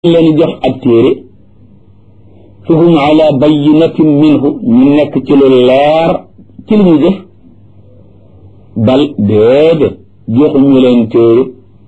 leen jox ab téere fa hum ala bayinatin minhu ñu nekk ci lu leer ci li ñu def bal déedéet joxuñu leen téere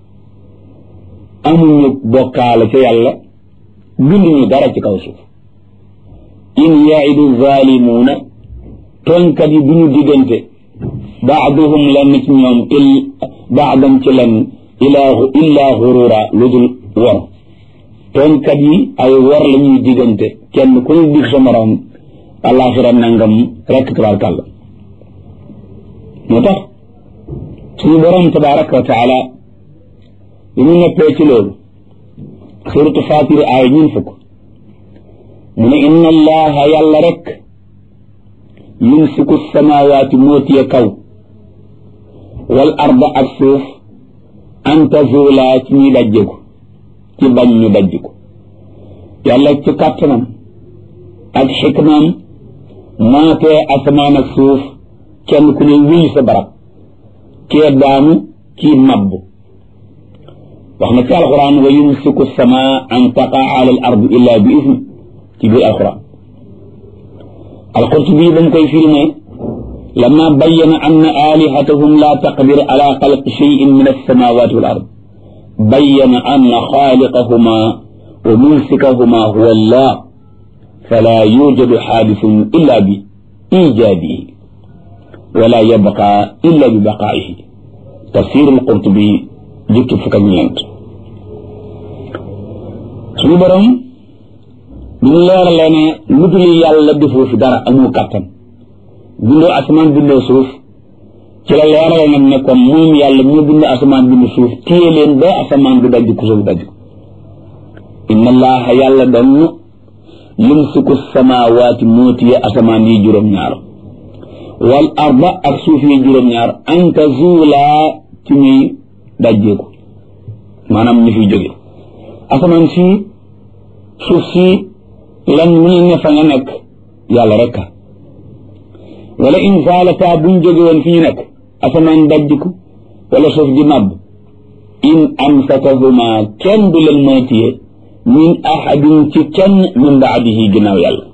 amuñu bokkaale ca yàlla binduñu dara ci kaw suuf in yaidu zalimuuna tooñkat yi duñu diggante baaduhum lenn ci ñoom il baadam ci lenn ilaa illaa xurura lu dul wor tooñkat yi ay wor la ñuy diggante kenn ku ñu dig sa morom alaxira nangam rekk tabaarkàlla moo tax suñu borom tabaraka wa taala bi mu neppee ci loolu suratu fatir aaya ñun fukk mu ne inna allaha yàlla rek yumsiku samawaati moo tiye kaw wal arda ak suuf an tazula ci ñuy dajjeku ci bañ ñu dajj ko yàlla ci kàttanam ak xikmaam maatee asamaan ak suuf kenn ku ne wéy sa barab kee daanu kii mabb wax na ci alquran wa yumsiku sama an taqaa ala al ard illa bi isni ci biir alquran alqurtubi ba mu koy firi ne lama bayyana anna alihatahum la taqdir ala xalqi cheyin min alsamawati wal ard bayyana anna xaaliqahuma wa mumsikahuma huwa allah fala yujadu xaadisun illa bi ijaadihi wala yabqa illa bi baqaa'ihi tafsir al-Qurtubi jukki fukk ak ñeent suñu borom bi ñu leeralee ne lu dul yàlla defoo fi dara amoo kàttan bindoo asamaan bindoo suuf ci la leerale nag ne comme moom yàlla moo bind asamaan bind suuf téye leen ba asamaan du dajj ko suuf dajj ko inna allaha yàlla doon yumsiku samawaati moo téye asamaan yi juróom-ñaar wal arda ak suuf yi juróom-ñaar an tazuulaa ci ñuy dajjeeku maanaam ñu fiy jóge asamaan si suuf si lan mu ne fa nga nekk yàlla rek wala in zaalata buñ jóge woon fi ñu nekk asamaan dajjiku wala suuf di màbb in amsakahuma kenn du leen mën a téye min ahadin ci kenn min baadihi ginnaaw yàlla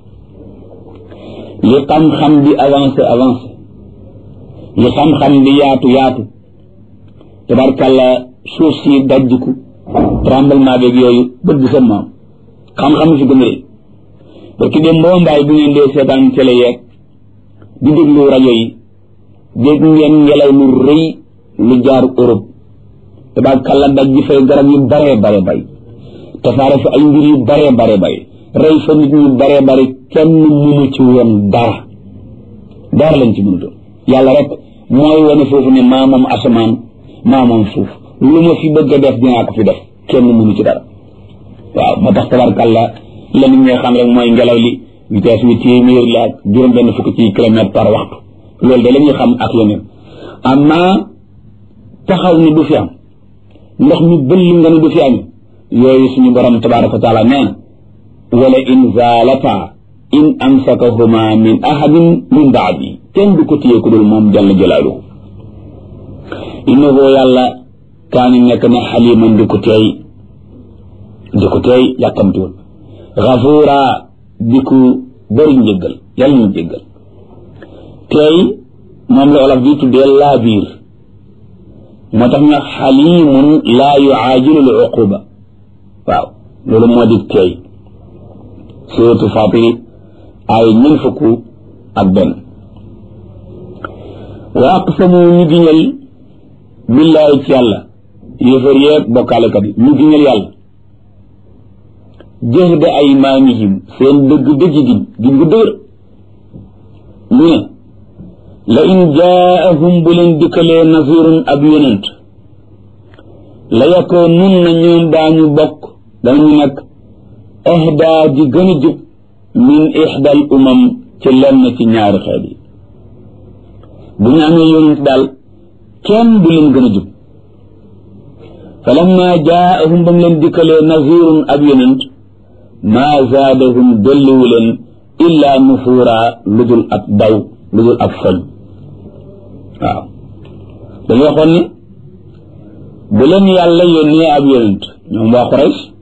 li xam-xam di avancé avancé li xam-xam di yaatu yaatu tabarkàlla suuf si dajjiku tremblement beeg yooyu bët bi sa maam xam-xam fi gën a rëy parce que dem mboo mbaay bu ngeen dee seetaan télé yeeg di déglu rajo yi dégg ngeen ngelaw lu rëy lu jaar Europe tabarkàlla daj ji fay garab yu bare bare bay tasaare fa ay mbir yu bare bare bay rey fa nit ñu bare bare kenn mënu ci woon dara dara lañ ci mënutoon yàlla rek mooy wane foofu ne maa moom asamaan maa moom suuf lu ma fi bëgg a def dinaa ko fi def kenn mënu ci dara waaw moo tax tabarkàlla la nit ñi xam rek mooy ngelaw li vitesse bi téeméer la ak juróom benn fukk ci kilomètre par waxtu loolu de la ñuy xam ak yeneen amma taxaw ni du fi am ndox mi bëll nga ne du fi am yooyu suñu borom tabaraka wa taala nee na wala in zaalata in amsakahuma min ahadin min baadi kenn du ko téye ku dul moom jalla jalaaluhu innahu yàlla kaani nekk na xaliman di ko teey di ko teey yàkkamtiwul gafuura di ku bëri njëggal yàlla ñu jéggal teey moom la olof di tuddee laa biir moo tax ñu xalimun laa yuaajilu l uquba waaw loolu moo di teey suratu fatiri ay ñen fukk ak benn wa aqsamu ñu giñal billaahi ci yàlla yéefar yeeg bokkaalekat yi ñu giñal yàlla jahda aymaanihim seen dëgg dëgg giñ giñ gu dëgër ñu ne la in jaahum bu leen dikkalee nazirun ab yonent la yakoo nun na ñoom daañu bokk danañu nekk ahdaa ji gën a jub min ixdal umam ci lenn ci ñaari xeet yi bu ñu amee yonent daal kenn du leen gën a jub fa lamma jaahum ba mu leen dikkalee nazirun ab yonent maa zaadahum dolliwu leen illaa nufuura lu dul ab daw lu dul ab foñ waaw dañu waxoon ni bu leen yàlla yónnee ab yonent ñoom waa Quraysh